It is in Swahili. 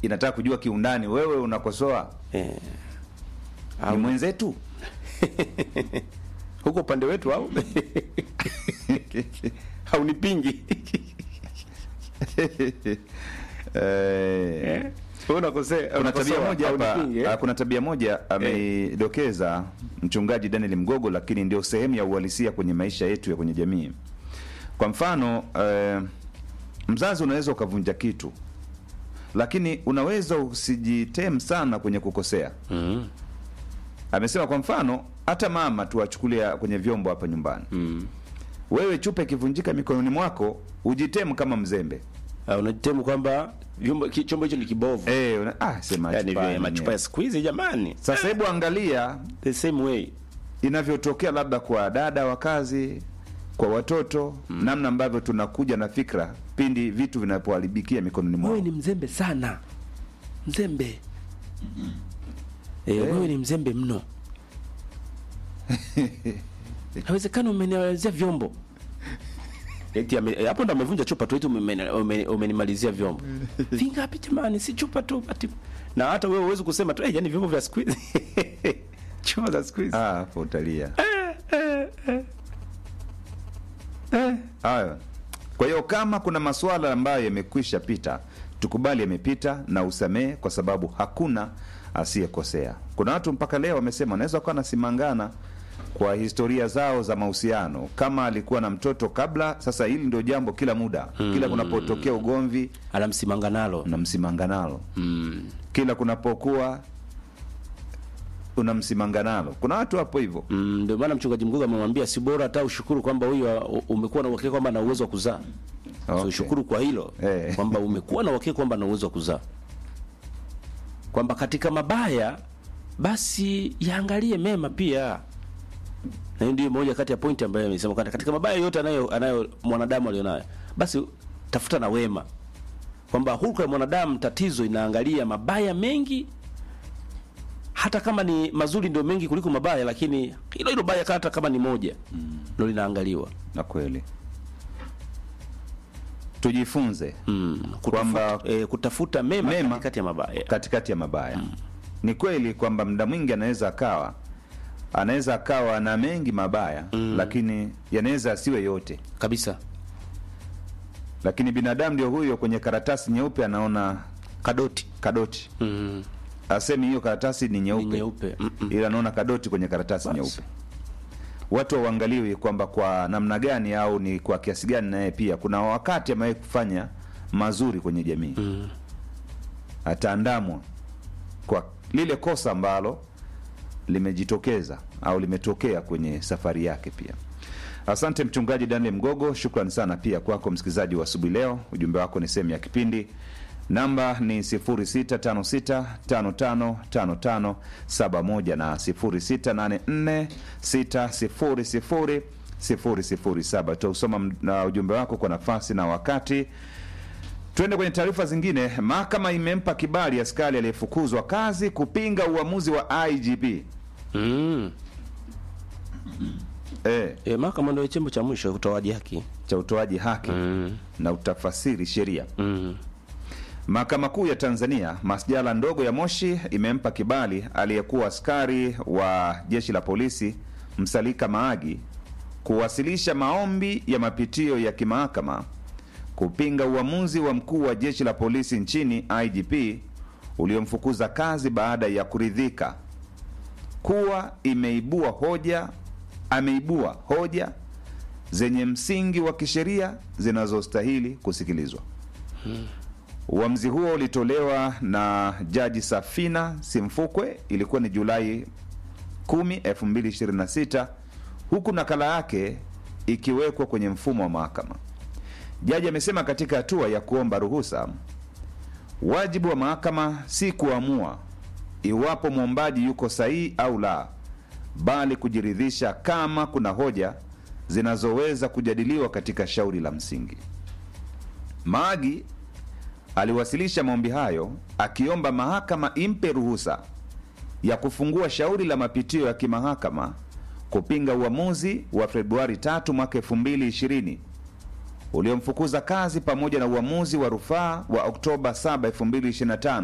inataka kujua kiundani, wewe unakosoa eh, ni au mwenzetu huko upande wetu au haunipingi eh, Wewe unakosea kuna tabia unakosoa, moja hapa haunipingi, eh? ah, kuna tabia moja ameidokeza mchungaji Daniel Mgogo, lakini ndio sehemu ya uhalisia kwenye maisha yetu ya kwenye jamii. Kwa mfano eh, mzazi unaweza ukavunja kitu, lakini unaweza usijitem sana kwenye kukosea. Mm, Amesema kwa mfano, hata mama tuwachukulia kwenye vyombo hapa nyumbani, mm. wewe chupa ikivunjika mikononi mwako ujitem kama mzembe Ah, unajitemu kwamba vyombo ki- chombo hicho ni kibovu eh, una, ah, sema yani chupa vya yenyewe. machupa ya siku hizi jamani Sasa hebu angalia the same way inavyotokea labda kwa dada wa kazi, kwa watoto namna ambavyo tunakuja na fikra pindi vitu vinapoharibikia mikononi mwao. wewe ni mzembe sana mzembe eh, wewe ni mzembe mno hawezekani umenializia vyombo eti ame- eh, hapo ndo amevunja chupa tu eti umemeni- umeni- umenimalizia vyombo vingapi jamani si chupa tu ati na hata wewe huwezi kusema tu eh, yani vyombo vya siku hizi chupa za siku hizi Ah, hapo utalia. Hayo. Kwa hiyo kama kuna masuala ambayo yamekwisha pita, tukubali yamepita na usamehe, kwa sababu hakuna asiyekosea. Kuna watu mpaka leo wamesema wanaweza kuwa nasimangana kwa historia zao za mahusiano, kama alikuwa na mtoto kabla. Sasa hili ndio jambo kila muda, kila kunapotokea ugomvi anamsimanga nalo unamsimanga nalo mm. kila kunapokuwa unamsimanga nalo. Kuna watu hapo hivyo Mm, ndio maana mchungaji mgogo amemwambia si bora hata ushukuru kwamba huyu uh, umekuwa na uhakika kwamba ana uwezo wa kuzaa. So Okay. ushukuru kwa hilo Eh. kwamba umekuwa na uhakika kwamba ana uwezo wa kuzaa, kwamba katika mabaya basi yaangalie mema pia, na hiyo ndio moja kati ya pointi ambayo amesema kwamba katika mabaya yote anayo, anayo mwanadamu alionayo, basi tafuta na wema, kwamba hulka ya mwanadamu tatizo inaangalia mabaya mengi hata kama ni mazuri ndio mengi kuliko mabaya, lakini hilo hilo baya hata kama ni moja ndio linaangaliwa. na kweli tujifunze Mm, Kwamba- kutafuta, eh, kutafuta mema, Mema. katikati ya mabaya. katikati ya mabaya. Ni kweli kwamba muda mwingi anaweza akawa anaweza akawa na mengi mabaya lakini yanaweza asiwe yote, kabisa lakini binadamu ndio huyo, kwenye karatasi nyeupe anaona kadoti kadoti, mm. asemi hiyo karatasi ni ni nyeupe, nyeupe Mm-mm. ila anaona kadoti kwenye karatasi Basi. nyeupe. Watu hauangaliwi kwamba kwa namna gani au ni kwa kiasi gani, naye pia kuna wakati amewahi kufanya mazuri kwenye jamii Mm. ataandamwa kwa lile kosa ambalo limejitokeza au limetokea kwenye safari yake pia. Asante mchungaji Daniel Mgogo, shukrani sana pia kwako msikilizaji wa asubuhi leo. Ujumbe wako ni sehemu ya kipindi. Namba ni 0656555571 na 0684600007. Tutausoma m- na ujumbe wako kwa nafasi na wakati Tuende kwenye taarifa zingine. Mahakama imempa kibali askari aliyefukuzwa kazi kupinga uamuzi wa IGP. Mm. E, E, mahakama ndio chombo cha mwisho utoaji haki cha utoaji haki mm. na utafasiri sheria. Mm. Mahakama Kuu ya Tanzania masjala ndogo ya Moshi imempa kibali aliyekuwa askari wa jeshi la polisi Msalika Maagi kuwasilisha maombi ya mapitio ya kimahakama kupinga uamuzi wa mkuu wa jeshi la polisi nchini IGP uliomfukuza kazi baada ya kuridhika kuwa imeibua hoja ameibua hoja zenye msingi wa kisheria zinazostahili kusikilizwa. Uamuzi huo ulitolewa na Jaji Safina Simfukwe, ilikuwa ni Julai 10, 2026 huku nakala yake ikiwekwa kwenye mfumo wa mahakama. Jaji amesema katika hatua ya kuomba ruhusa, wajibu wa mahakama si kuamua iwapo mwombaji yuko sahihi au la, bali kujiridhisha kama kuna hoja zinazoweza kujadiliwa katika shauri la msingi. Maagi aliwasilisha maombi hayo akiomba mahakama impe ruhusa ya kufungua shauri la mapitio ya kimahakama kupinga uamuzi wa Februari 3 mwaka 2020 uliomfukuza kazi pamoja na uamuzi wa rufaa wa Oktoba 7, 2025